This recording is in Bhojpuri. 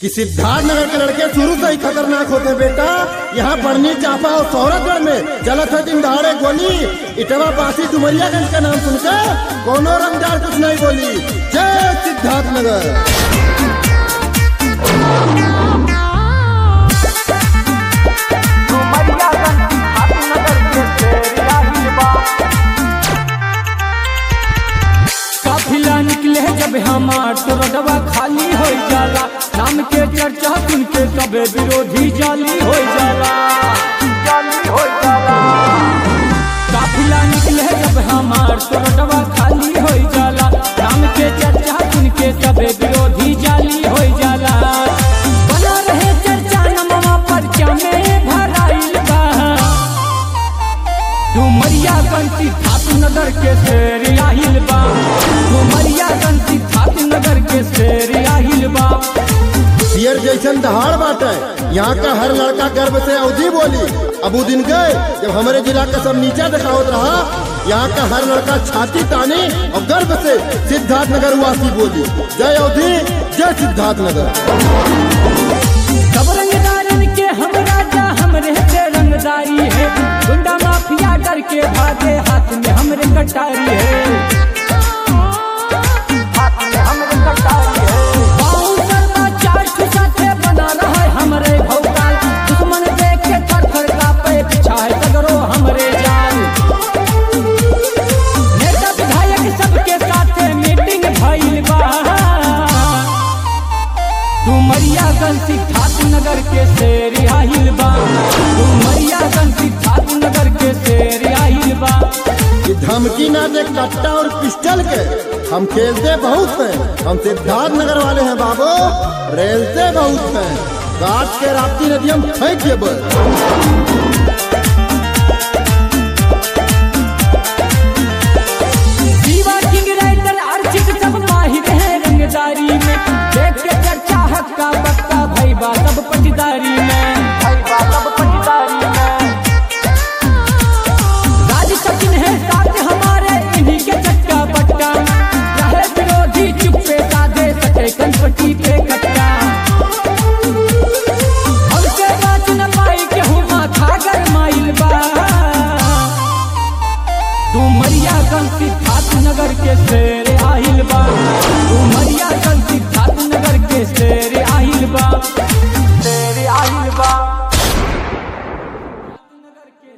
कि सिद्धार्थ नगर के लड़के शुरू से ही खतरनाक होते हैं बेटा यहाँ बढ़नी चापा और सौरभगढ़ में जलत है दिन दहाड़े गोली इटवा बासी डुमरियागंज का नाम सुनकर कोनो रंगदार कुछ नहीं बोली जय सिद्धार्थ नगर काफिला निकले जब हमार तो रोडवा खाली हो जाला नाम के चर्चा सुन के सबे विरोधी जाली हो जाला जाली हो जाला काफिला निकले जब हमार तो रोडवा खाली हो जाला नाम के चर्चा सुन के सबे विरोधी जाली हो जाला बना रहे चर्चा नमवा पर्चा में भराइल बा डुमरिया गंती ठाकुर नगर के शेर आहिल बा डुमरिया गंती ठाकुर नगर के शेर आहिल बा शेर जैसन दहाड़ बाटे यहाँ का हर लड़का गर्व से अवधि बोली अब उ दिन गए जब हमारे जिला का सब नीचा दिखावत रहा यहाँ का हर लड़का छाती तानी और गर्व से सिद्धार्थ नगर वासी बोली जय अवधि जय सिद्धार्थ नगर सब रंगदारन के हम राजा हमरे पे रंगदारी है गुंडा माफिया डर के भागे हाथ में हमरे कटारी है हाथ में हमरे कटारी है बाउंसर का चार ठो साथे बना रहा है हमरे भौकाल दुश्मन देख के थर थर कांपे पीछा है सगरो हमरे जान नेता विधायक सबके साथे मीटिंग भइल बा डुमरिया गंसी ठाकुर नगर के शेर आहिल बा डुमरिया गंसी ठाकुर नगर के शेर आहिल बा ये धमकी ना दे कट्टा और पिस्टल के हम खेलते बहुत हैं हम सिद्धार्थ नगर वाले हैं बाबू रेलते बहुत हैं काट के राप्ती नदी हम फेंक देबे दीवा किंग राइटर अर्चित सब माहिर है रंगदारी में देख के चर्चा हक्का बक्का भाई बा सब पटदारी में भाई बा सब पटदारी में राज सचिन है साथ हमारे इन्हीं के चक्का बट्टा रहे विरोधी चुप्पे साधे सके कनपट्टी पे कट्टा हमसे बात न पाई के हूँ माथा गरमाइल बा डुमरिया गंसी ठाकुर नगर के शेर आहिल बा डुमरिया गंसी ठाकुर नगर के शेर आहिल बा